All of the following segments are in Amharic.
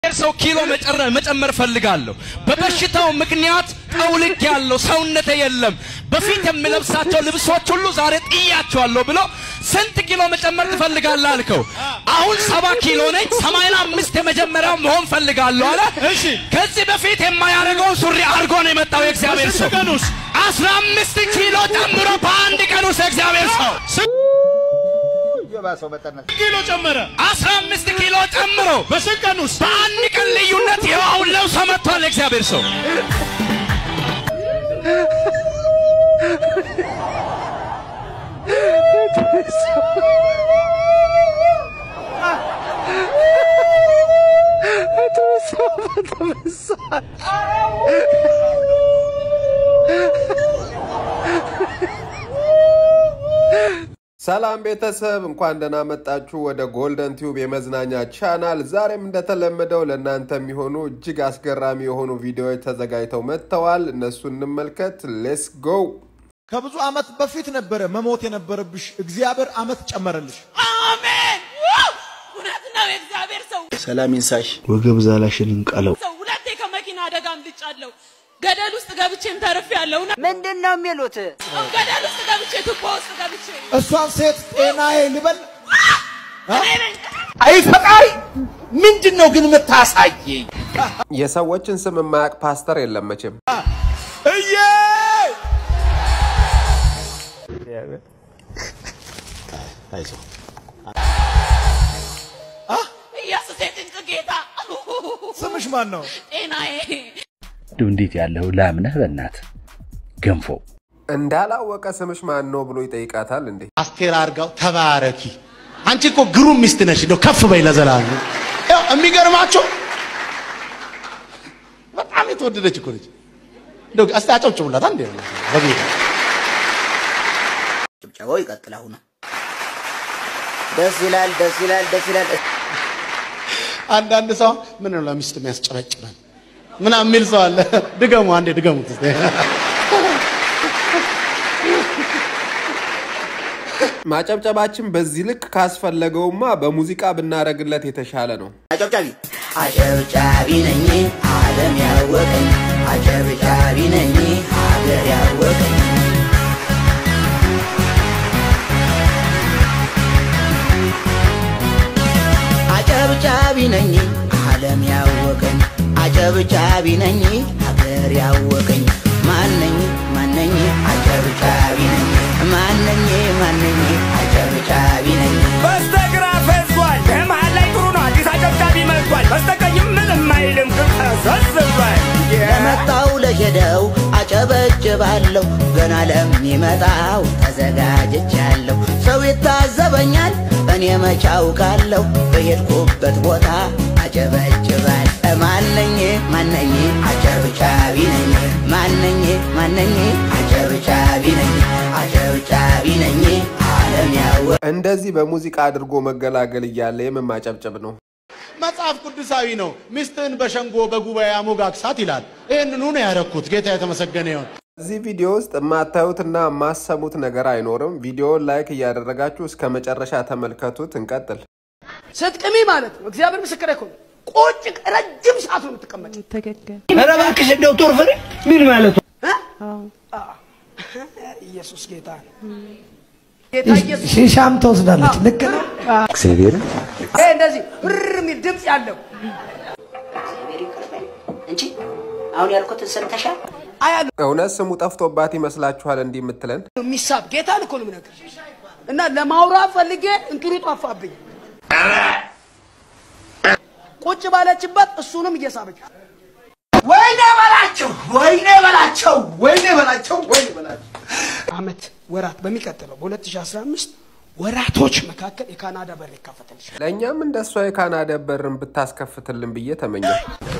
ሰው ኪሎ መጨመር ፈልጋለሁ። በበሽታው ምክንያት ጠውልግ ያለው ሰውነቴ የለም። በፊት የምለብሳቸው ልብሶች ሁሉ ዛሬ ጥያቸዋለሁ ብሎ ስንት ኪሎ መጨመር ትፈልጋለህ አልከው። አሁን ሰባ ኪሎ ነኝ። ሰማንያ አምስት የመጀመሪያው መሆን ፈልጋለሁ አለ። እሺ ከዚህ በፊት የማያደርገውን ሱሪ አድርጎ ነው የመጣው የእግዚአብሔር ሰው። በስንት ቀን ውስጥ? አስራ አምስት ኪሎ ጨምሮ በአንድ ቀን ውስጥ የእግዚአብሔር ሰው የባሰው በጠነት ኪሎ ጨመረ። አስራ አምስት ኪሎ ጨምሮ በስንት ቀን ውስጥ? በአንድ ቀን ልዩነት ይኸው አሁን ለብሶ መጥቷል የእግዚአብሔር ሰው። ሰላም ቤተሰብ እንኳን ደህና መጣችሁ ወደ ጎልደን ቲዩብ የመዝናኛ ቻናል። ዛሬም እንደተለመደው ለእናንተ የሚሆኑ እጅግ አስገራሚ የሆኑ ቪዲዮዎች ተዘጋጅተው መጥተዋል። እነሱ እንመልከት። ሌስ ጎ። ከብዙ ዓመት በፊት ነበረ መሞት የነበረብሽ፣ እግዚአብሔር ዓመት ጨመረልሽ። አሜን። እውነት ነው። የእግዚአብሔር ሰው ሰላም ይንሳሽ። ወገብ ዛላሽን እንቀለው። ሰው ሁለቴ ከመኪና አደጋ አምልጫለሁ። ገደል ውስጥ ገብቼም ተርፌያለሁ። እውነት ምንድን ነው የሚሉት? ነው። ገደል ውስጥ ገብቼ ቱቦ ውስጥ ገብቼ እሷን ሴት ጤናዬ ልበል እኔ ነኝ። አይ ፈጣሪ ምንድን ነው ግን የምታሳየኝ? የሰዎችን ስም የማያውቅ ፓስተር የለም መቼም። እዬ ኢየሱስ የጭንቅ ጌታ ስምሽ ማን ነው? ጤናዬ እንዴት ያለው ላምነህ በእናት ገንፎ እንዳላወቀ ስምሽ ማን ነው ብሎ ይጠይቃታል እንዴ? አስቴር አርጋው ተባረኪ። አንቺ እኮ ግሩም ሚስት ነሽ። እንደው ከፍ በይ ለዘላለም። ያው የሚገርማቸው በጣም የተወደደች እኮ ነች። እንደው እስቲ አጨብጭቡላት አንዴ በጌታ ጭብጨባው ይቀጥል። አሁን ደስ ይላል፣ ደስ ይላል፣ ደስ ይላል። አንዳንድ ሰው ምን ነው ለሚስት የሚያስጨበጭበን ምናምን የሚል ሰው አለ። ድገሙ አንዴ ድገሙት እስቲ። ማጨብጨባችን በዚህ ልክ ካስፈለገውማ በሙዚቃ ብናደርግለት የተሻለ ነው። አጨብጫቢ አጨብጫቢ ነኝ ዓለም ያወቀኝ፣ አጨብጫቢ ነኝ ሀገር ያወቀኝ። አጨብጫቢ ነኝ ዓለም ያወቀኝ፣ አጨብጫቢ ነኝ ሀገር ያወቀኝ። ማነኝ ማነኝ አጨብጫቢ ነኝ ማነኝ ማነኝ አጨብጫቢ ነኝ በስተግራ ፈዟል፣ በመሃል ላይ ጥሩ ነው። አዲስ አጨብጫቢ መጥቷል። በስተቀኝም ምንም አይልም፣ ግን ፈዘዝ ብሏል። ለመጣው ለሄደው አጨበጭባለሁ፣ ገና ለሚመጣው ተዘጋጅቻለሁ። ሰው ይታዘበኛል፣ እኔ መች አውቃለሁ። በሄድኩበት ቦታ አጨበጭባል። ማነኝ ማነኝ አጨብጫቢ ነኝ ማነኝ ማነኝ አጨብጫቢ ነኝ አጨብጫቢ ነኝ ዓለም ያወ እንደዚህ በሙዚቃ አድርጎ መገላገል እያለ የምን ማጨብጨብ ነው? መጽሐፍ ቅዱሳዊ ነው። ሚስትህን በሸንጎ በጉባኤ አሞጋግሳት ይላል። ይህንኑ ነው ያደረኩት። ጌታ የተመሰገነ ይሁን። እዚህ ቪዲዮ ውስጥ የማታዩትና የማሰሙት ነገር አይኖርም። ቪዲዮውን ላይክ እያደረጋችሁ እስከ መጨረሻ ተመልከቱት። እንቀጥል። ስትቅሚ ማለት ነው። እግዚአብሔር ምስክር እኮ ነው። ቁጭ ረጅም ሰዓት ነው የምትቀመጭ። ኧረ እባክሽ እንደው ጦር ፍሬ ምን ማለት ነው? ኢየሱስ ጌታ ነው። ጌታ ኢየሱስ ሺሻም ትወስዳለች። ልክ ነው። እግዚአብሔር ይሄ እንደዚህ ብር የሚል ድምፅ ያለው እንጂ አሁን ያልኩትን ሰምተሻል? አያሉ እውነት ስሙ ጠፍቶባት ይመስላችኋል እንዲህ የምትለን? የሚሳብ ጌታን እኮ ነው የምነግርሽ። እና ለማውራት ፈልጌ እንትኑ ጠፋብኝ። ቁጭ ባለችበት እሱንም እየሳበች ወይኔ በላቸው፣ ወይኔ በላቸው፣ ወይኔ በላቸው፣ ወይኔ በላቸው። አመት ወራት በሚቀጥለው በ2015 ወራቶች መካከል የካናዳ በር ይከፈትልሻል። ለእኛም እንደሷ የካናዳ በርን ብታስከፍትልን ብዬ ተመኘው።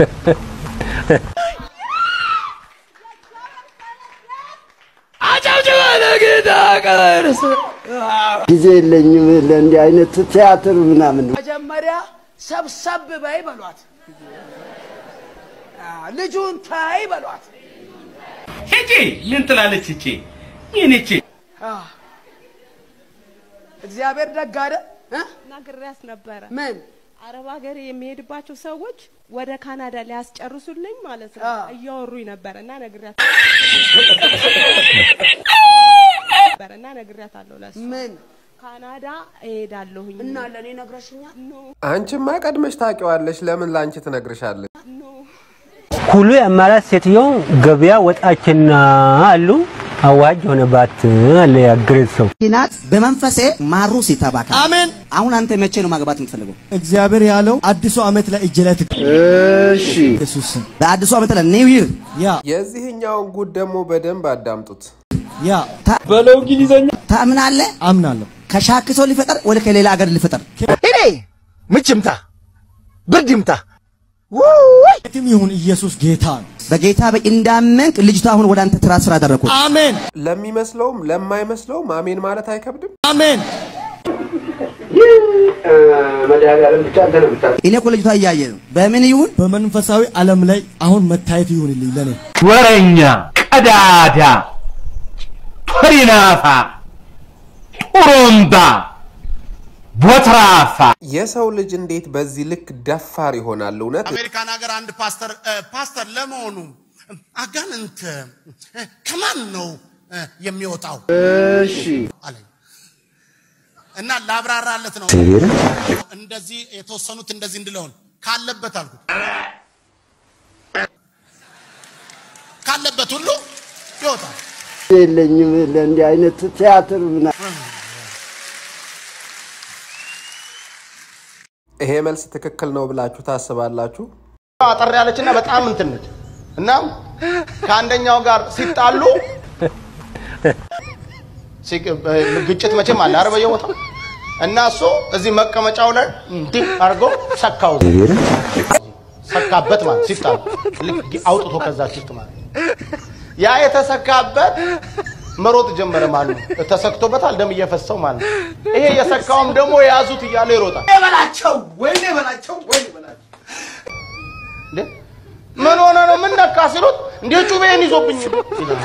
አጨብጭበ ለጌታ ቀርስ ጊዜ የለኝም ለእንዲህ አይነት ቲያትር ምናምን መጀመሪያ ሰብሰብ በይ በሏት፣ አ፣ ልጁን ታይ በሏት። ሂጂ ምን ትላለች እቺ ይህንቺ አ፣ እግዚአብሔር ደግ አይደል? እ? ነግሬያት ነበረ። ምን አረብ ሀገር የሚሄድባቸው ሰዎች ወደ ካናዳ ሊያስጨርሱልኝ ማለት ነው እያወሩኝ ነበር እና ነግሪያት ነበር እና ነግሪያታለሁ ለእሷ ምን ካናዳ እሄዳለሁኝ እና ለእኔ ነግረሽኛል? አንቺማ ቀድመሽ ታውቂዋለሽ። ለምን ለአንቺ ትነግርሻለች? ሁሉ የአማራት ሴትዮ ገበያ ወጣችና አሉ አዋጅ ሆነባት አለ ያገሬት ሰው ናት በመንፈሴ ማሩ ሲተባካ አሜን። አሁን አንተ መቼ ነው ማግባት የምትፈልገው? እግዚአብሔር ያለው አዲሱ ዓመት ላይ እጅ ላይ ትክ እሺ ኢየሱስ ስም በአዲሱ ዓመት ላይ ኒው ይር ያ የዚህኛውን ጉድ ደግሞ በደንብ አዳምጡት። ያ በለው እንግሊዘኛ ታምናለህ? አምናለሁ። ከሻክሶ ሊፈጠር ወደ ከሌላ ሀገር ሊፈጠር እኔ ምች ይምታ ብርድ ይምታ የትም ይሁን ኢየሱስ ጌታ ነው። በጌታ በ- እንዳመንክ ልጅቷ አሁን ወደ አንተ ትራንስፈር አደረኩት። አሜን ለሚመስለውም ለማይመስለውም አሜን ማለት አይከብድም። አሜን። መድኃኒዓለም ብቻ አንተ ነው የምታውቀው። እኔ እኮ ልጅቷ እያየ ነው። በምን ይሁን በመንፈሳዊ ዓለም ላይ አሁን መታየት ይሁንልኝ ለኔ ወረኛ ቀዳዳ ቶሪናፋ ጡሩምባ ቦትራፋ የሰው ልጅ እንዴት በዚህ ልክ ደፋር ይሆናል? እውነት አሜሪካን ሀገር አንድ ፓስተር እ፣ ፓስተር ለመሆኑ አጋንንት እ፣ ከማን ነው እ፣ የሚወጣው እሺ አለኝ እና ላብራራለት ነው እንደዚህ የተወሰኑት እንደዚህ እንድለውን ካለበት አልኩት ካለበት ሁሉ ይወጣል የለኝም ለእንዲህ አይነት ቲያትር ምና ይሄ መልስ ትክክል ነው ብላችሁ ታስባላችሁ? አጠር ያለችና በጣም እንትን ነች እና ከአንደኛው ጋር ሲጣሉ ሲግ- ግጭት መቼም አለ አረ በየቦታው እና እሱ እዚህ መቀመጫው ላይ እንዲህ አድርጎ ሰካው ሰካበት ማለት ሲጣሉ ልክ አውጥቶ ከዛች ውስጥ ማለት ያ የተሰካበት መሮጥ ጀመረ ማለት ነው። ተሰክቶበታል፣ ደም እየፈሰው ማለት ነው። ይሄ የሰካውም ደግሞ የያዙት እያለ ይሮጣል። በላቸው ወይኔ በላቸው ወይኔ በላቸው እንዴ ምን ሆነ ነው ምን ነካ ሲሉት እንዴ ጩቤን ይዞብኝ ይላል።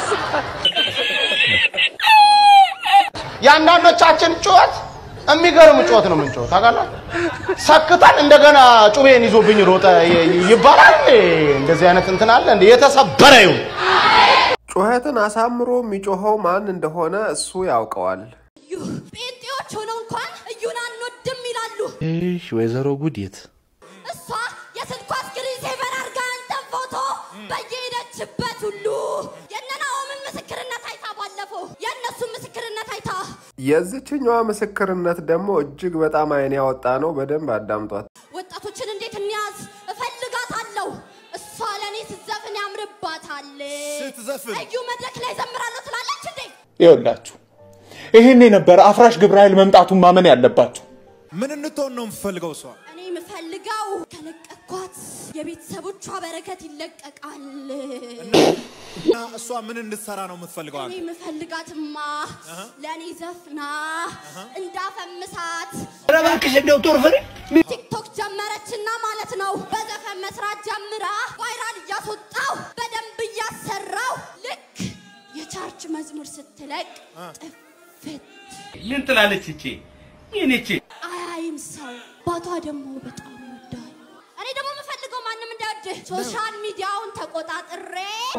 የአንዳንዶቻችን ጩኸት የሚገርም ጩኸት ነው የምንጮኸው ታውቃላችሁ። ሰክተን እንደገና ጩቤን ይዞብኝ ሮጠ ይ- ይ- ይባላል። እንዴ? እንደዚህ አይነት እንትን አለ እንዴ? የተሰበረ ይሁን ጩኸትን አሳምሮ የሚጮኸው ማን እንደሆነ እሱ ያውቀዋል። ጴንጤዎች ሆነው እንኳን እዩን አንወድም ይላሉ። እሺ ወይዘሮ ጉዲት እሷ የስልኳ ስክሪን ሴቨር አድርጋ አንተን ፎቶ በየሄደችበት ሁሉ የእነ ናኦምን ምስክርነት አይታ ባለፈው የእነሱን ምስክርነት አይታ የዚችኛዋ ምስክርነት ደግሞ እጅግ በጣም አይን ያወጣ ነው። በደንብ አዳምጧት። ወጣቶችን እንዴት እንያዝ እፈልጋታለሁ። እሷ ለእኔ ስትዘፍን ያምርባታል። ስትዘፍን? እዩ መድረክ ላይ ዘምራለሁ ትላለች እንዴ? ይኸውላችሁ ይህን የነበረ አፍራሽ ግብረ ኃይል መምጣቱን ማመን ያለባችሁ ምን እንድትሆን ነው የምፈልገው እሷ? እኔ የምፈልገው ከለቀኳት የቤተሰቦቿ በረከት ይለቀቃል። እና እሷ ምን እንድትሰራ ነው የምትፈልገው? እኔ አንተ? የምፈልጋትማ ለእኔ ዘፍና እንዳፈምሳት ኧረ እባክሽ እንደው ጦር ፍሬ ቲክቶክ ጀመረችና ማለት ነው። በዘፈን መስራት ጀምራ ቫይራል እያስወጣው በደንብ እያሰራው ልክ የቻርች መዝሙር ስትለቅ ጥፍት ምን ትላለች እቺ ምን እቺ አያይም ሰው ባቷ ደግሞ በጣም ይወዳል። እኔ ደግሞ የምፈልገው ማንም እንዳይወድህ ሶሻል ሚዲያውን ተቆጣጥሬ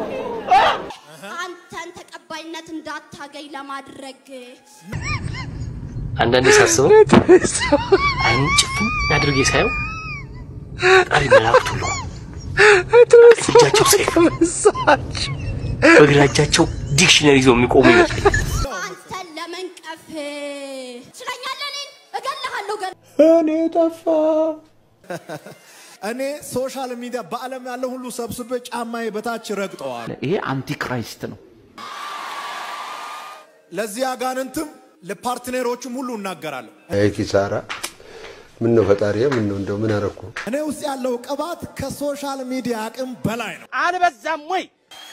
አንተን ተቀባይነት እንዳታገኝ ለማድረግ አንዳንዴ ሳስበው አይኑን ጭፍን አድርጌ ሳየው ፈጣሪ መላእክት ሁሉ እጃቸው ሰይፍ በግራ እጃቸው ዲክሽነሪ ይዘው የሚቆሙ ይመስለኛል። አንተን ለመንቀፍ ችለኛለህ። እኔን እገልሃለሁ። ገል እኔ ጠፋ እኔ ሶሻል ሚዲያ በዓለም ያለው ሁሉ ሰብስቤ ጫማዬ በታች ረግጠዋል። ይሄ አንቲክራይስት ነው ለዚህ አጋንንትም ለፓርትነሮቹም ሁሉ እናገራለሁ። አይ ኪሳራ ምን ነው ፈጣሪ ምን ነው እንደው ምን አረኩ እኔ ውስጥ ያለው ቅባት ከሶሻል ሚዲያ አቅም በላይ ነው። አልበዛም ወይ?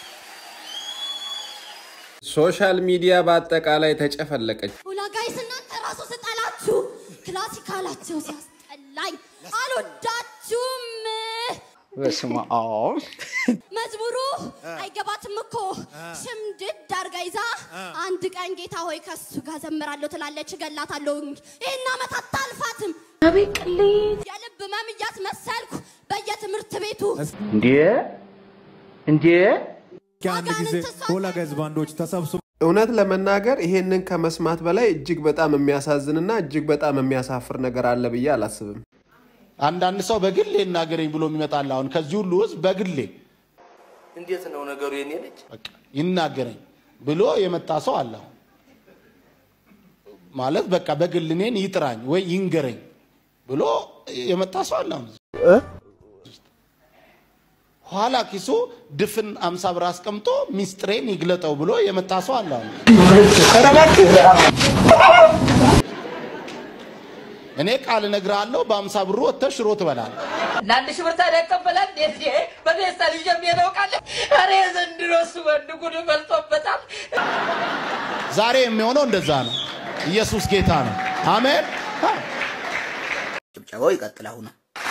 ሶሻል ሚዲያ በአጠቃላይ ተጨፈለቀች። ሁላ ጋይስ እናንተ ራሱ ስጠላችሁ ክላሲካላቸው ሲያስጠላኝ አልወዳችሁም። በስመ አብ መዝሙሩ አይገባትም እኮ ሽምድድ አርጋ ይዛ አንድ ቀን ጌታ ሆይ ከሱ ጋር ዘምራለሁ ትላለች፣ እገላታለሁ። ይህን ዓመት አታልፋትም። አቤት ቅሌት! ህመም እያስመሰልኩ በየትምህርት ቤቱ እንዴ እንዴ ከአንድ ጊዜ ሁለት ህዝባንዶች ተሰብስበው እውነት ለመናገር ይሄንን ከመስማት በላይ እጅግ በጣም የሚያሳዝንና እጅግ በጣም የሚያሳፍር ነገር አለ ብዬ አላስብም። አንዳንድ ሰው በግሌ ይናገረኝ ብሎ የሚመጣል። አሁን ከዚህ ሁሉ ህዝብ በግሌ እንዴት ነው ነገሩ? የኔ ልጅ ይናገረኝ ብሎ የመጣ ሰው አለ። አሁን ማለት በቃ በግል እኔን ይጥራኝ ወይ ይንገረኝ ብሎ የመጣ ሰው አለ። አሁን ኋላ ኪሱ ድፍን አምሳ ብር አስቀምጦ ሚስጥሬን ይግለጠው ብሎ የመጣ ሰው አለ። አሁን እኔ ቃል እነግርሃለሁ፣ በአምሳ ብሩ ወጥተህ ሽሮ ትበላለህ። ለአንድ ሺህ ብር ታዲያ ይቀበላል? እንዴት ይሄ በደስታ ልጅ የሚያውቃለ ኧረ የዘንድሮ እሱ ወንድ ጉድ በልጦበታል። ዛሬ የሚሆነው እንደዛ ነው። ኢየሱስ ጌታ ነው። አሜን። ጭብጨባው ይቀጥል። አሁን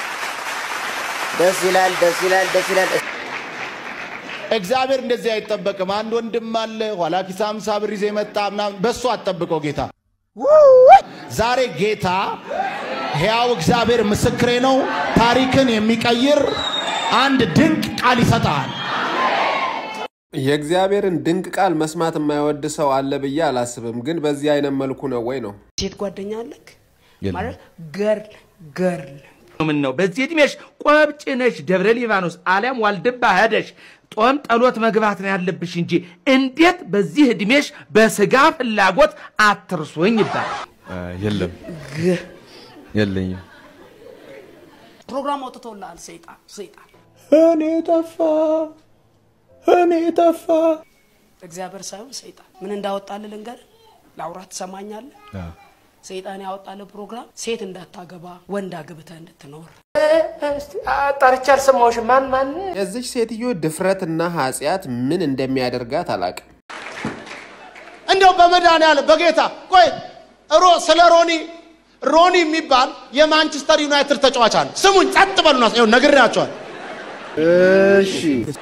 ደስ ይላል፣ ደስ ይላል፣ ደስ ይላል። እግዚአብሔር እንደዚህ አይጠበቅም። አንድ ወንድም አለ ኋላ ኪስ አምሳ ብር ይዞ የመጣ ምናምን፣ በሱ አትጠብቀው ጌታ። ዛሬ ጌታ ሕያው እግዚአብሔር ምስክሬ ነው፣ ታሪክን የሚቀይር አንድ ድንቅ ቃል ይሰጣል። የእግዚአብሔርን ድንቅ ቃል መስማት የማይወድ ሰው አለ ብዬ አላስብም። ግን በዚህ አይነት መልኩ ነው ወይ ነው? ሴት ጓደኛ አለክ ማለት ገርል ገርል ምን ነው በዚህ እድሜሽ ቆብጭ ነሽ ደብረ ሊባኖስ አሊያም ዋልድባ ሄደሽ ጦም ጠሎት መግባት ነው ያለብሽ እንጂ እንዴት በዚህ እድሜሽ በስጋ ፍላጎት አትርሱኝ ይባላል። የለም የለኝም። ፕሮግራም አውጥተውልሃል። ሰይጣን ሰይጣን እኔ ጠፋ እኔ ጠፋ እግዚአብሔር ሳይሆን ሰይጣን ምን እንዳወጣልህ ልንገርህ። ላውራ ትሰማኛለህ? ሰይጣን ያወጣልህ ፕሮግራም ሴት እንዳታገባ ወንድ አግብተህ እንድትኖር ጠርቼ አልሰማሁሽም። ማን ማን? የዚች ሴትዮ ድፍረትና ኃጢአት ምን እንደሚያደርጋት አላቅም። እንደው በመድኃኒዓለም በጌታ ቆይ ሮ ስለ ሮኒ ሮኒ የሚባል የማንቸስተር ዩናይትድ ተጫዋች አለ። ስሙኝ፣ ጸጥ በሉና ይኸው ነግሬያቸዋል። እሺ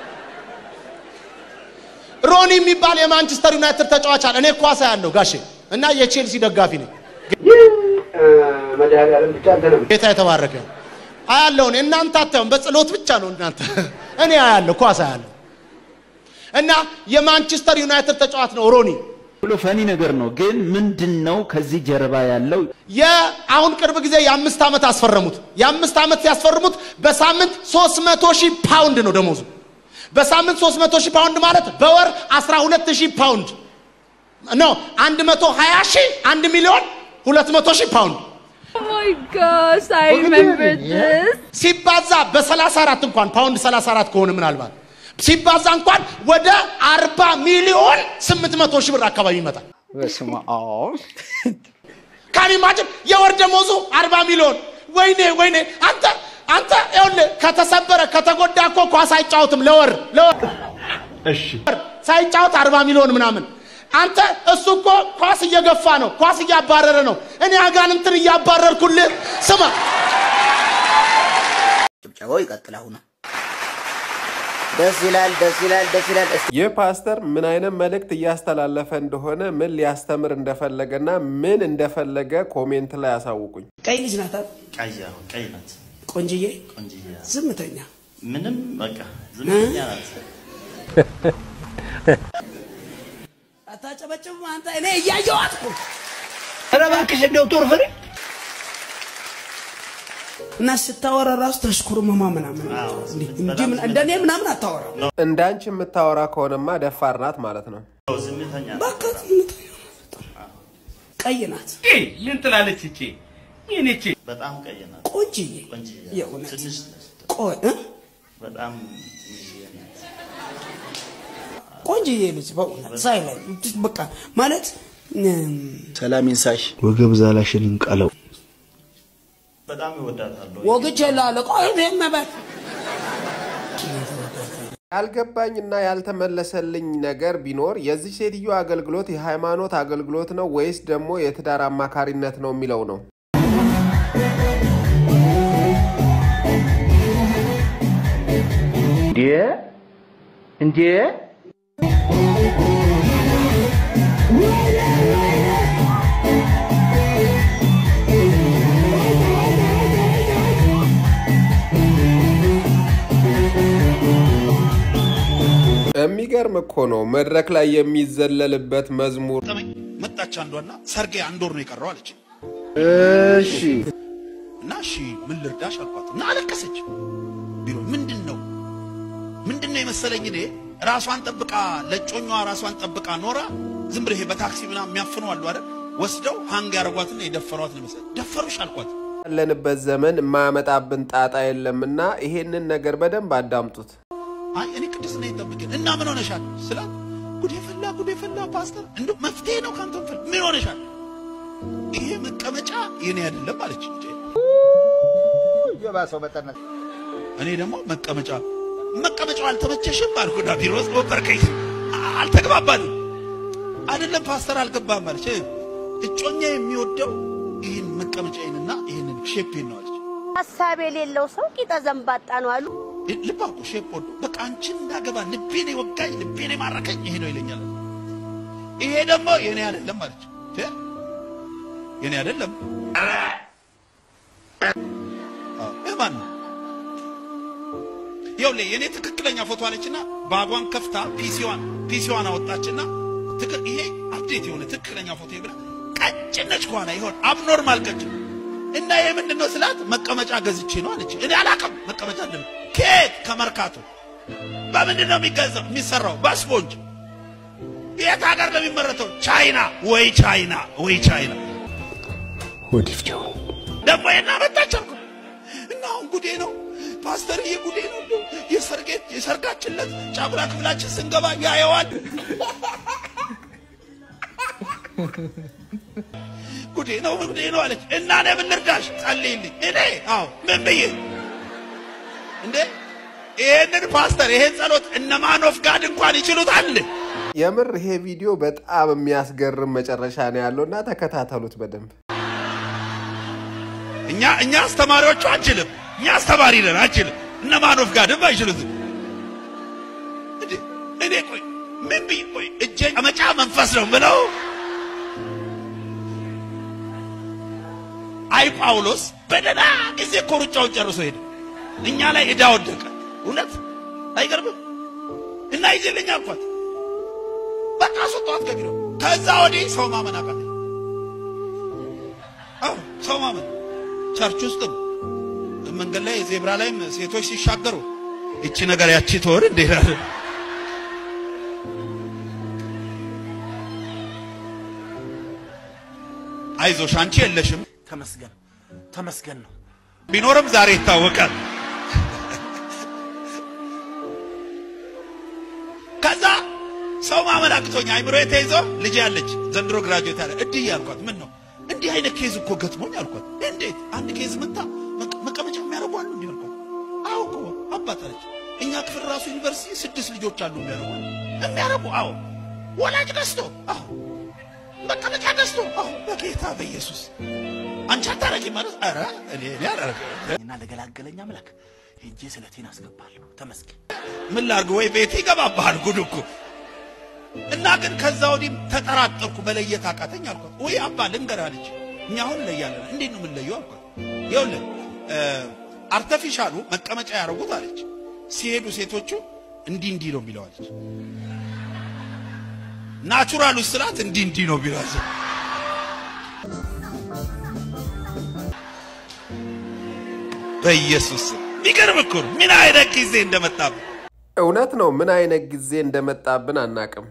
ሮኒ የሚባል የማንቸስተር ዩናይትድ ተጫዋች አለ። እኔ ኳሳ ያለው ጋሼ እና የቼልሲ ደጋፊ ነኝ። መድኃኒዓለም ብቻ አንተ ነው ጌታ የተባረከ ይሁን። አያለሁ እኔ እናንተ አታዩም፣ በጸሎት ብቻ ነው እናንተ። እኔ አያለሁ ኳስ አያለሁ እና የማንቸስተር ዩናይትድ ተጫዋች ነው ሮኒ። ብሎ ፈኒ ነገር ነው። ግን ምንድን ነው ከዚህ ጀርባ ያለው? የአሁን ቅርብ ጊዜ የአምስት ዓመት አስፈረሙት። የአምስት ዓመት ሲያስፈርሙት በሳምንት 300 ሺህ ፓውንድ ነው ደሞዙ። በሳምንት 300 ሺህ ፓውንድ ማለት በወር 12 ሺህ ፓውንድ ነው። 120 ሺህ 1 ሚሊዮን 200 ሺህ ፓውንድ Oh my gosh, I remember this. ሲባዛ በ34 እንኳን ፓውንድ 34 ከሆነ ምናልባት ሲባዛ እንኳን ወደ 40 ሚሊዮን 800 ሺህ ብር አካባቢ ይመጣል። በስመ አብ ካን ኢማጅን የወር ደሞዙ 40 ሚሊዮን። ወይኔ ወይኔ አንተ አንተ ይኸውልህ ከተሰበረ ከተጎዳ እኮ ኳስ አይጫወትም ለወር ለወር እሺ ሳይጫወት 40 ሚሊዮን ምናምን አንተ እሱ እኮ ኳስ እየገፋ ነው፣ ኳስ እያባረረ ነው። እኔ አጋንንትን እያባረርኩልህ ስማ ጭብጨባው ይቀጥል። አሁን ደስ ይላል፣ ደስ ይላል፣ ደስ ይላል። እስቲ ይህ ፓስተር ምን አይነት መልእክት እያስተላለፈ እንደሆነ ምን ሊያስተምር እንደፈለገና ምን እንደፈለገ ኮሜንት ላይ አሳውቁኝ። ቀይ ልጅ ናት አይደል? ቀይ አዎ፣ ቀይ ናት። ቆንጅዬ፣ ቆንጅዬ ናት። ዝምተኛ ምንም በቃ ዝምተኛ ናት። አታጨበጭብም አንተ። እኔ እያየኋት እኮ ኧረ እባክሽ እንደው ጦር ፍሬ እና ስታወራ ራሱ ተሽኩርመማ ምናምን እንዲህ እንዲህ ምን- እንደኔ ምናምን አታወራ። እንዳንቺ የምታወራ ከሆነማ ደፋር ናት ማለት ነው። ዝምተኛ በቃ ቀይ ናት፣ ምን ትላለች እቺ? ምን እቺ? በጣም ቀይ ናት። ቆንጅዬ ቆንጅዬ የእውነት ትንሽ ነች። ቆይ እ? በጣም ትንሽዬ ናት። ቆንጅዬ ልጅ በእውነት ሳይላይ በቃ ማለት እም፣ ሰላም ይንሳሽ። ወገብ ዛላሽን እንቀለው። በጣም ይወዳታለሁ። ወግቼ ላለ ቆይ ይሄን መበል ያልገባኝና ያልተመለሰልኝ ነገር ቢኖር የዚህ ሴትዮ አገልግሎት የሃይማኖት አገልግሎት ነው ወይስ ደግሞ የትዳር አማካሪነት ነው የሚለው ነው። እንዴ እንዴ የሚገርም እኮ ነው። መድረክ ላይ የሚዘለልበት መዝሙር መጣች አንዷና ሰርጌ አንድ ወር ነው የቀረው አለች። እሺ እና እሺ ምን ልርዳሽ አልኳት እና አለቀሰች። ቢሮ ምንድን ነው ምንድን ነው የመሰለኝ እኔ ራሷን ጠብቃ ለጮኛዋ ራሷን ጠብቃ ኖራ ዝም ብለህ በታክሲ ምናምን የሚያፍኑ አሉ አይደል ወስደው ሃንግ ያደረጓትና የደፈሯት ነው መሰለኝ። ደፈሩሽ አልኳት። ያለንበት ዘመን የማያመጣብን ጣጣ የለምና ይሄንን ነገር በደንብ አዳምጡት። አይ እኔ ቅድስና ይጠብቅን እና ምን ሆነሻል ስላት ጉዴ ፈላ ጉዴ ፈላ ፓስተር እንደ መፍትሄ ነው ካንተ ፈል ምን ሆነሻል ይሄ መቀመጫ የኔ አይደለም አለች እንዴ የባሰው በጠነት እኔ ደግሞ መቀመጫ መቀመጫው አልተመቸሽም አልኩና ቢሮ ውስጥ ወበርከኝ አልተግባባንም አይደለም ፓስተር አልገባም አለች እጮኛ የሚወደው ይህን መቀመጫዬንና ይህንን ሼፔን ነው አለች ሀሳብ የሌለው ሰው ቂጠ ዘንባጣ ነው አሉ። ልብ አልኩ ሼፕ ወዶ በቃ አንቺን እንዳገባ ልቤን የወጋኝ ልቤን የማረከኝ ይሄ ነው ይለኛል ይሄ ደግሞ የኔ አይደለም አለች እ? የኔ አይደለም አዎ፣ የማን ነው ይኸውልህ የኔ ትክክለኛ ፎቶ አለችና ባጓን ከፍታ ፒሲዋን ፒሲዋን አወጣችና ትክክል ይሄ አፕዴት የሆነ ትክክለኛ ፎቶ ብላ ቀጭን ነች ከኋላ ይሆን አብኖርማል ቀጭን እና ይሄ ምንድን ነው ስላት መቀመጫ ገዝቼ ነው አለች እኔ አላውቅም መቀመጫ እንደ ከየት ከመርካቶ በምንድን ነው የሚገዛው የሚሰራው በስፖንጅ የት ሀገር ነው የሚመረተው ቻይና ወይ ቻይና ወይ ቻይና ወዲፍቸው ደግሞ ይሄን አመጣች አልኩ እና አሁን ጉዴ ነው ፓስተርዬ ጉዴ ነው እንደው የሰርጌ የሰርጋችን ዕለት ጫጉላ ክፍላችን ስንገባ ያየዋል ጉዴ ነው ጉዴ ነው አለች እና እኔ ምን ልርዳሽ ጸልይልኝ እኔ አዎ ምን ብዬ እንዴ ይሄንን ፓስተር ይሄን ጸሎት እነ ማን ኦፍ ጋድ እንኳን ይችሉታል የምር ይሄ ቪዲዮ በጣም የሚያስገርም መጨረሻ ነው ያለውና ተከታተሉት በደንብ። እኛ እኛ አስተማሪዎቹ አንችልም እኛ አስተማሪ ነን አንችልም እነ ማን ኦፍ ጋድም አይችሉትም እንዴ እኔ ቆይ ምን ብዬ ቆይ እጄ መጫ መንፈስ ነው ብለው አይ ጳውሎስ በደህና ጊዜ እኮ ሩጫውን ጨርሶ ሄደ እኛ ላይ ዕዳ ወደቀ እውነት አይገርምም እና ይዤልኝ አልኳት በቃ አስወጣኋት ከቢሮ ከዛ ወዲህ ሰው ማመን አቃተኝ አዎ ሰው ማመን ቸርች ውስጥም መንገድ ላይ ዜብራ ላይም ሴቶች ሲሻገሩ እቺ ነገር ያቺ ትሆን እንዴ ይላል አይዞሽ አንቺ የለሽም ተመስገን ተመስገን ነው። ቢኖርም ዛሬ ይታወቃል ከዛ ሰው ማመን አቅቶኝ አይምሮ ተይዞ ልጅ ያለች ዘንድሮ ግራጁዌት ያለ እድይ ያልኳት ምን ነው እንዲህ አይነት ኬዝ እኮ ገጥሞኝ አልኳት እንዴት አንድ ኬዝ መታ መቀ- መቀመጫ የሚያደርጉ አሉ እንዲህ አልኳት አዎ እኮ አባት አለች እኛ ክፍል ራሱ ዩኒቨርሲቲ ስድስት ልጆች አሉ የሚያደርጉ አሉ የሚያደርጉ አዎ ወላጅ ገዝቶ አዎ መቀመጫ ገዝቶ አዎ በጌታ በኢየሱስ አንቺ አታረጊ ማለት ኧረ እኔ እኔ አላረግም እና ለገላገለኝ አምላክ ሄጄ ስለቴን አስገባለሁ። ተመስገን። ምን ላርግ ወይ ቤት ይገባብሃል ጉድ እኮ እና ግን ከዛ ወዲህ ተጠራጠርኩ መለየት አቃተኝ አልኳት ወይ አባ ልንገርህ አለች እኛ አሁን እንለያለን እንዴት ነው የምንለየው አልኳት ይኸውልህ አርተፊሻሉ መቀመጫ ያደረጉት አለች ሲሄዱ ሴቶቹ እንዲህ እንዲህ ነው የሚለው አለች ናቹራሉ ስላት እንዲህ እንዲህ ነው የሚለው አለች በኢየሱስ ስም የሚገርም እኮ ነው ምን አይነት ጊዜ እንደመጣብን እውነት ነው። ምን አይነት ጊዜ እንደመጣብን አናቅም።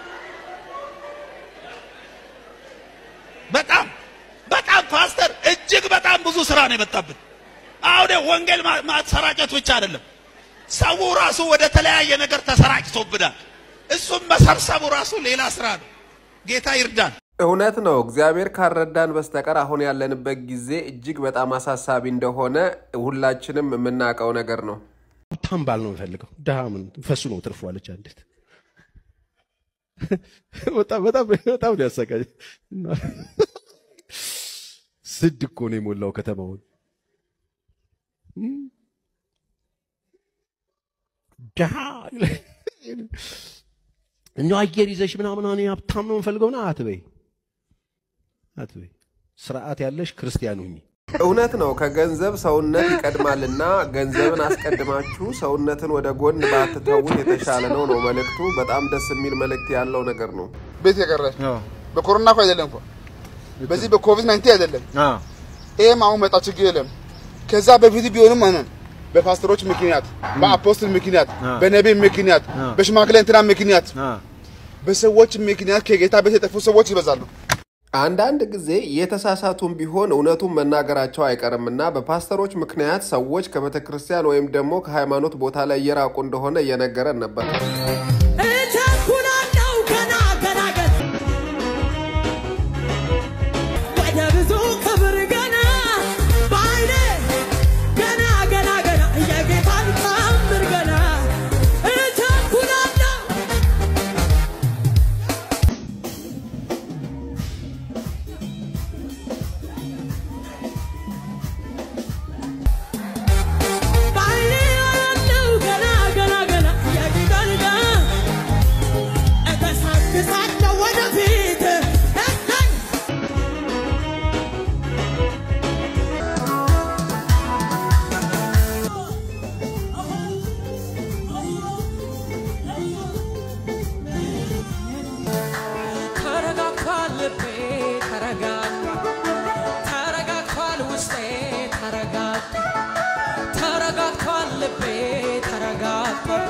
በጣም በጣም ፓስተር እጅግ በጣም ብዙ ስራ ነው የመጣብን። አሁን ወንጌል ማ- ማሰራጨት ብቻ አይደለም፣ ሰው ራሱ ወደ ተለያየ ነገር ተሰራጭቶብናል። እሱም መሰብሰቡ ራሱ ሌላ ስራ ነው። ጌታ ይርዳን። እውነት ነው። እግዚአብሔር ካልረዳን በስተቀር አሁን ያለንበት ጊዜ እጅግ በጣም አሳሳቢ እንደሆነ ሁላችንም የምናውቀው ነገር ነው። ሀብታም ባል ነው የምፈልገው። ድሃ ምን ፈሱ ነው ትርፉ አለች አንዲት። በጣም በጣም በጣም ነው ያሰቃኝ። ስድ እኮ ነው የሞላው ከተማውን። ድሃ እኛው አየር ይዘሽ ምናምን እኔ ሀብታም ነው የምፈልገው ና አትበይ አትበይ። ስርዓት ያለሽ ክርስቲያን ሁኚ። እውነት ነው። ከገንዘብ ሰውነት ይቀድማልና ገንዘብን አስቀድማችሁ ሰውነትን ወደ ጎን ባትተዉት የተሻለ ነው ነው መልእክቱ። በጣም ደስ የሚል መልእክት ያለው ነገር ነው። ቤት የቀረ በኮሮና እኮ አይደለም እኮ በዚህ በኮቪድ ናይንቲን አይደለም። ይሄም አሁን መጣ ችግር የለም። ከዛ በፊት ቢሆንም ማለት በፓስተሮች ምክንያት፣ በአፖስትል ምክንያት፣ በነቢይ ምክንያት፣ በሽማግሌ እንትና ምክንያት፣ በሰዎች ምክንያት ከጌታ ቤት የጠፉ ሰዎች ይበዛሉ። አንዳንድ ጊዜ የተሳሳቱም ቢሆን እውነቱን መናገራቸው አይቀርምና በፓስተሮች ምክንያት ሰዎች ከቤተ ክርስቲያን ወይም ደግሞ ከሃይማኖት ቦታ ላይ እየራቁ እንደሆነ እየነገረን ነበር። እቸኩላለሁ ገና ገና ገና ወደ ብዙ ክብር ገና በዓይኔ ገና ገና ገና የጌታን ታምር ገና እቸኩላለሁ በዓይኔ ያለው ገና ገና ገና የጌታን ታምር እገሰግሳለሁ ወደፊት እሰይ ተረጋግቷል ልቤ ተረጋግቷል ተረጋግቷል ውስጤ ተረጋግቷል ተረጋግቷል ልቤ ተረጋግቷል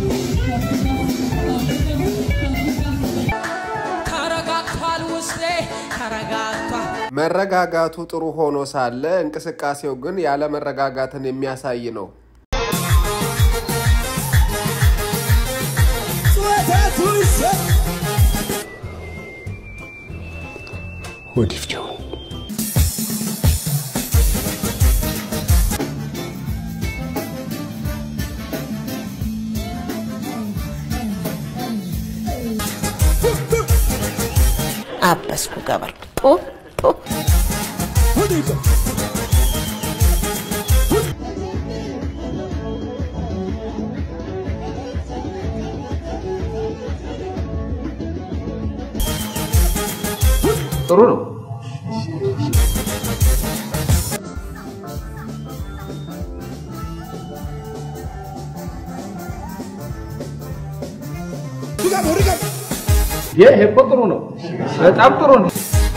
ተረጋግቷል ውስጤ ተረጋግቷል መረጋጋቱ ጥሩ ሆኖ ሳለ እንቅስቃሴው ግን ያለ መረጋጋትን የሚያሳይ ነው። ወዲፍቸው አበስኩ ገበርኩ ጦ ጦ ጥሩ ነው። ይሄ እኮ ጥሩ ነው። በጣም ጥሩ ነው።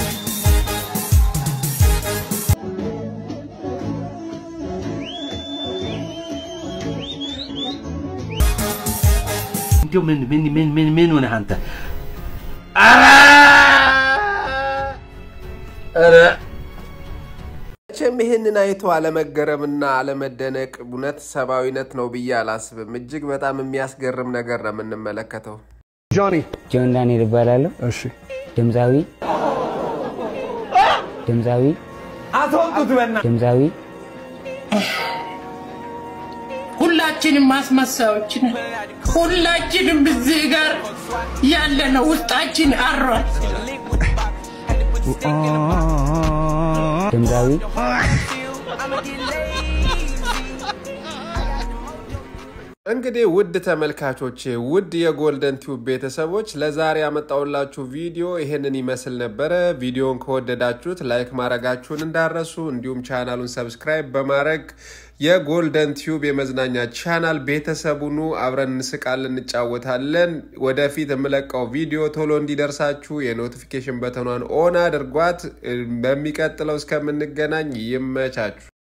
እንዲሁ ምን ምን ምን ምን ምን ሆነህ አንተ? ኧረ መቼም ይህንን አይቶ አለመገረምና አለመደነቅ እውነት ሰብአዊነት ነው ብዬ አላስብም። እጅግ በጣም የሚያስገርም ነገር ነው የምንመለከተው። ጆኒ ጆን ዳንኤል እባላለሁ። እሺ ድምፃዊ ድምፃዊ አስወጡት በእናትህ። ድምፃዊ ሁላችንም ማስመሳዮች ነን። ሁላችንም እዚህ ጋር ያለነው ውስጣችን አሯል። ድምፃዊ እንግዲህ ውድ ተመልካቾቼ ውድ የጎልደን ቲዩብ ቤተሰቦች ለዛሬ ያመጣውላችሁ ቪዲዮ ይሄንን ይመስል ነበረ። ቪዲዮን ከወደዳችሁት ላይክ ማድረጋችሁን እንዳረሱ፣ እንዲሁም ቻናሉን ሰብስክራይብ በማድረግ የጎልደን ቲዩብ የመዝናኛ ቻናል ቤተሰቡኑ አብረን እንስቃለን፣ እንጫወታለን። ወደፊት የምለቀው ቪዲዮ ቶሎ እንዲደርሳችሁ የኖቲፊኬሽን በተኗን ኦን አድርጓት። በሚቀጥለው እስከምንገናኝ ይመቻችሁ።